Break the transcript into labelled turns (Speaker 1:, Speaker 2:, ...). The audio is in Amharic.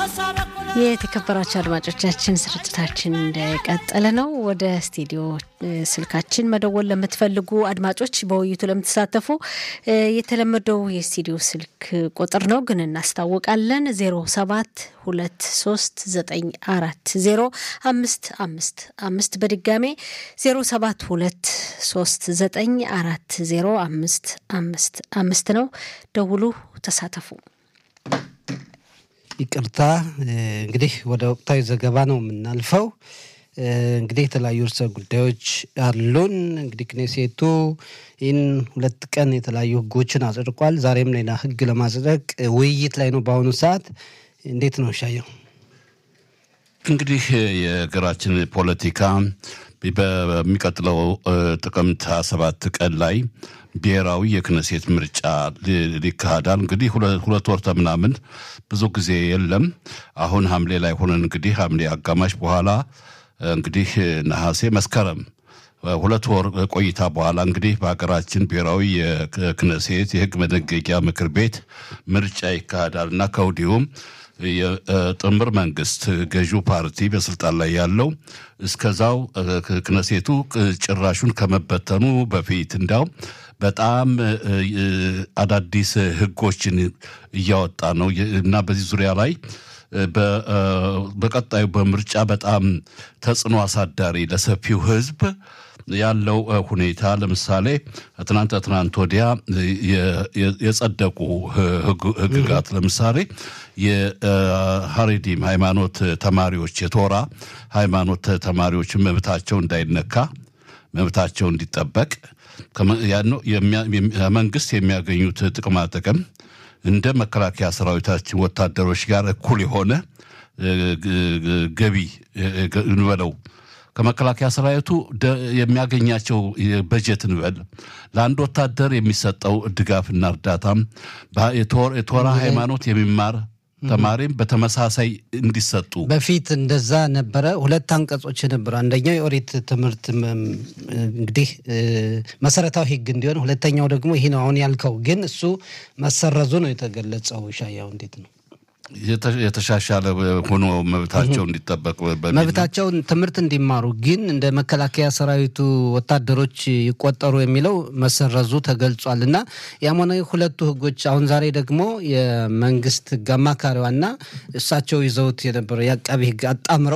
Speaker 1: የተከበራቸው አድማጮቻችን ስርጭታችን እንደቀጠለ ነው። ወደ ስቱዲዮ ስልካችን መደወል ለምትፈልጉ አድማጮች፣ በውይይቱ ለምትሳተፉ የተለመደው የስቱዲዮ ስልክ ቁጥር ነው ግን እናስታውቃለን። ዜሮ ሰባት ሁለት ሶስት ዘጠኝ አራት ዜሮ አምስት አምስት አምስት በድጋሜ ዜሮ ሰባት ሁለት ሶስት ዘጠኝ አራት ዜሮ አምስት አምስት አምስት ነው። ደውሉ፣ ተሳተፉ።
Speaker 2: ይቅርታ እንግዲህ ወደ ወቅታዊ ዘገባ ነው የምናልፈው። እንግዲህ የተለያዩ ርዕሰ ጉዳዮች አሉን። እንግዲህ ክኔሴቱ ይህን ሁለት ቀን የተለያዩ ሕጎችን አጽድቋል። ዛሬም ሌላ ሕግ ለማጽደቅ ውይይት ላይ ነው በአሁኑ ሰዓት። እንዴት ነው ሻየው?
Speaker 3: እንግዲህ የሀገራችን ፖለቲካ በሚቀጥለው ጥቅምት ሃያ ሰባት ቀን ላይ ብሔራዊ የክነሴት ምርጫ ሊካሄዳል። እንግዲህ ሁለት ወር ምናምን ብዙ ጊዜ የለም። አሁን ሐምሌ ላይ ሆነን እንግዲህ ሐምሌ አጋማሽ በኋላ እንግዲህ ነሐሴ፣ መስከረም ሁለት ወር ቆይታ በኋላ እንግዲህ በሀገራችን ብሔራዊ የክነሴት የህግ መደንገጊያ ምክር ቤት ምርጫ ይካሄዳል እና ከወዲሁም የጥምር መንግስት ገዢው ፓርቲ በስልጣን ላይ ያለው እስከዛው ክነሴቱ ጭራሹን ከመበተኑ በፊት እንዲያው በጣም አዳዲስ ህጎችን እያወጣ ነው እና በዚህ ዙሪያ ላይ በቀጣዩ በምርጫ በጣም ተጽዕኖ አሳዳሪ ለሰፊው ህዝብ ያለው ሁኔታ ለምሳሌ ትናንት ትናንት ወዲያ የጸደቁ ህግጋት ለምሳሌ የሀሬዲም ሃይማኖት ተማሪዎች የቶራ ሃይማኖት ተማሪዎች መብታቸው እንዳይነካ መብታቸው እንዲጠበቅ መንግስት የሚያገኙት ጥቅማ ጥቅም እንደ መከላከያ ሰራዊታችን ወታደሮች ጋር እኩል የሆነ ገቢ እንበለው ከመከላከያ ሰራዊቱ የሚያገኛቸው በጀት እንበል ለአንድ ወታደር የሚሰጠው ድጋፍና እርዳታም የቶራ ሃይማኖት የሚማር ተማሪም በተመሳሳይ እንዲሰጡ
Speaker 2: በፊት እንደዛ ነበረ። ሁለት አንቀጾች ነበሩ። አንደኛው የኦሪት ትምህርት እንግዲህ መሰረታዊ ህግ እንዲሆን፣ ሁለተኛው ደግሞ ይህ ነው አሁን ያልከው። ግን እሱ መሰረዙ ነው የተገለጸው። ሻያው እንዴት ነው
Speaker 3: የተሻሻለ ሆኖ መብታቸው እንዲጠበቅ
Speaker 2: መብታቸውን ትምህርት እንዲማሩ ግን እንደ መከላከያ ሰራዊቱ ወታደሮች ይቆጠሩ የሚለው መሰረዙ ተገልጿል። እና ያም ሆነ ሁለቱ ህጎች አሁን ዛሬ ደግሞ የመንግስት ህግ አማካሪዋና እሳቸው ይዘውት የነበረው የአቃቢ ህግ አጣምረው